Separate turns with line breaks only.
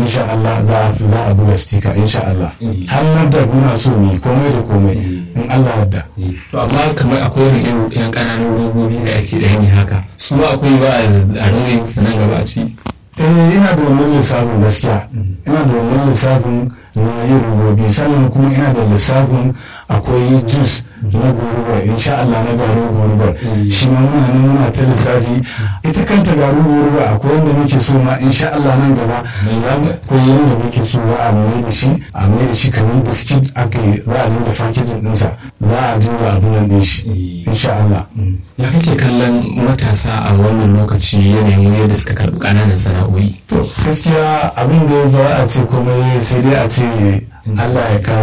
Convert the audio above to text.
insha Allah za a za a buga stika insha Allah har nan da muna so mu yi komai da komai in Allah yarda
to amma kamar akwai irin yan ƙananan robobi da ake da yi haka su ba akwai ba a ringa yin su nan gaba a ci
eh ina da wannan lissafin gaskiya ina da wannan lissafin na yin robobi sannan kuma ina da lissafin akwai jus na goruba insha Allah na garin goruba shi ma muna nan muna ta lissafi ita kanta garin goruba akwai wanda muke so ma insha Allah nan gaba akwai yanda muke so za a mai da shi a mai da shi kamar biskit aka yi za a dinga fakijin ɗinsa za a dinga abin nan ɗin shi insha Allah
ya kake kallon matasa a wannan lokaci yanayin yadda suka karɓi ƙananan sana'o'i
to gaskiya abin da ba a ce komai sai dai a ce Allah ya kawo